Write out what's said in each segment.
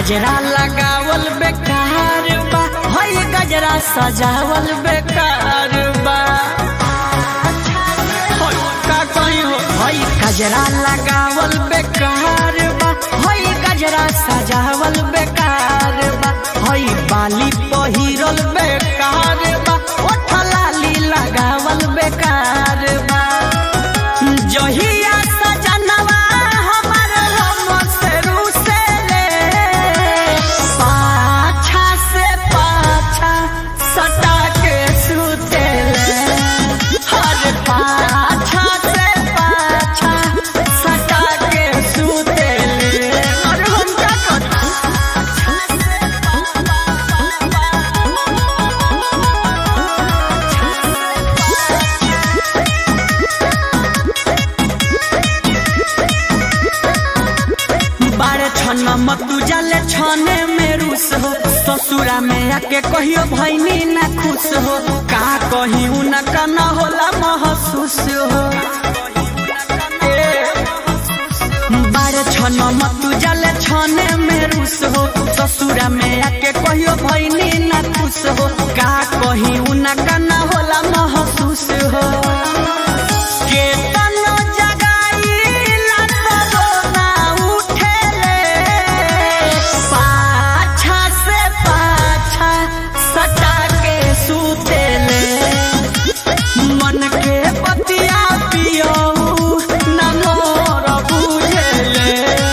गजरा लगावल बेकार बा हई गजरा सजावल बेकार बा हई का कहीं हो हई गजरा लगावल बेकार बा हई गजरा सजावल बेकार बा हई बाली पहिरल बेकार बा ओठ लाली लगावल बेकार बा जहिया सजनवा हमर हम से रुसेले पाछा से पाछा सटा के सुतेले हर पाछा से पाछा सटा के सुतेले और हम का बारे छन मतू जाले छने में रूस हो ससुरा में आके कहियो भैनी ना खुश हो का कही उनका न होला महसूस हो ए, बारे छन मतू जाले छने में रूस हो ससुरा में आके कहियो भैनी ना खुश हो का कही उनका न होला महसूस हो केतनो जगाईला तबो ना उठेले पाछा से पाछा सटा के सुतेले मन के बतिया पियो न मोर बुझेले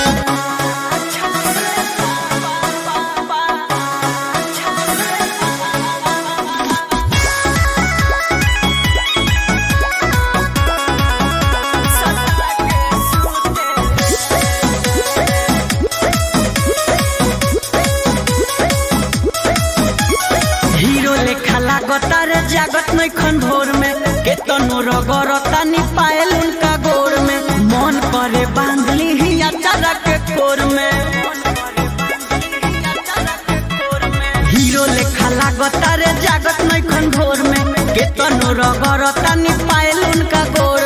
हीरो लेखा लागता रे जागत नैखन भोर में केतनो रगरता नी पायल उनका गोर में मन करे बांधली ही अचारा के कोर में हीरो लेखा लागता रे जागत नैखन भोर में केतनो रगरता नी पायल उनका गोर